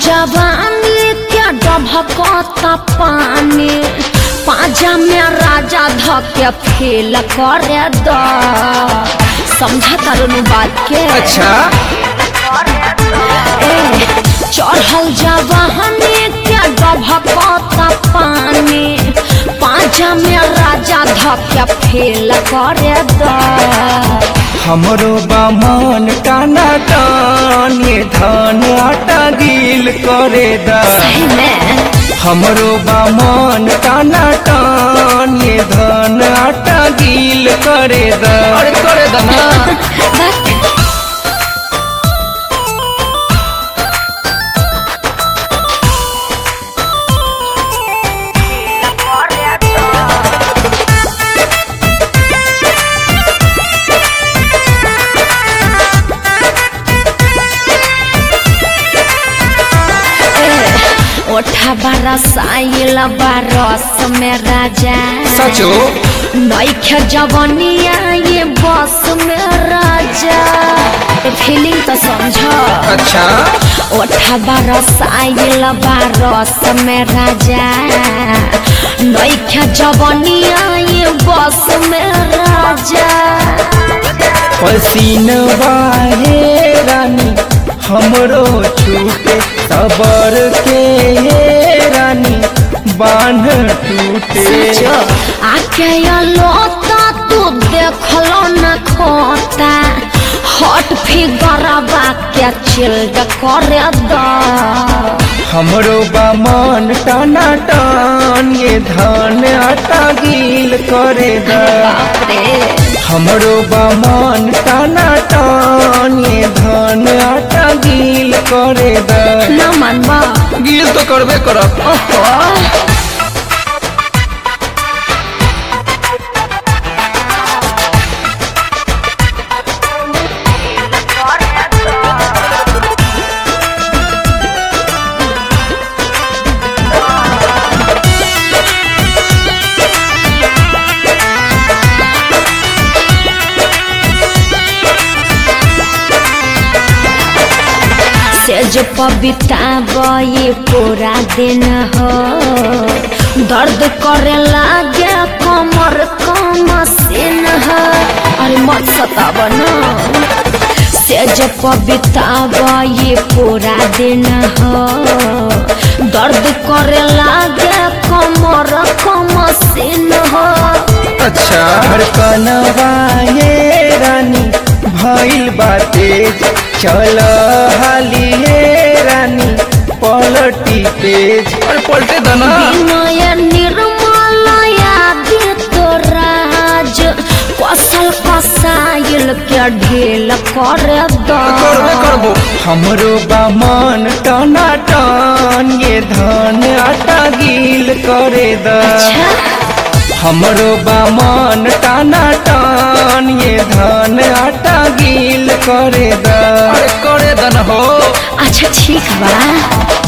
जवानी क्या डभकता पानी पाजा में राजा धके फेल करे द समझा तारू बात के अच्छा ए, चढ़ल जवानी क्या डभकता पानी पाजा में राजा धके फेल करे द हमरो बामन टाना टान ये धान आटा गील करे दा सही में हमरो बामन टाना टान ये धान आटा गील करे दा अरे करे दा ना ओठा बरसाइल बरस में राजा सचो नैखे जवनिया ये बस में राजा फीलिंग तो समझ अच्छा ओठा बरसाइल बरस में राजा नैखे जवनिया ये बस में राजा पसीनवा हे रानी हमरो छूटे सबर के हे रानी बांध टूटे सचो आके लोता तू देखलो न खोता हट फिगरवा के चिल्ड करे द हमरो बामन टाना टान ये धान आटा गील करे दा बाप रे हमरो बामन टाना टान ये धान आटा गील करे दा न मनबा गील तो करबे करब ओहो सेज पबिता ये पूरा दिन हो दर्द करे लागे कमर कम सीन हो अरे मत सताब न सेज पबिता ये पूरा दिन हो दर्द करे लागे कमर कम सीन हो अच्छा धड़कनवा ये रानी भइल बा तेज चल हाली ये रानी पलटी तेज अरे पलटे दना विनय निर्मल यादित राज कसल कसाइल के ढेल कर करबे करबो हमरो बामन टना टन ये धान आटा गील करे द हमरो बामन टाना टान ये धान आटा गील करे द अरे करे दन हो अच्छा ठीक बा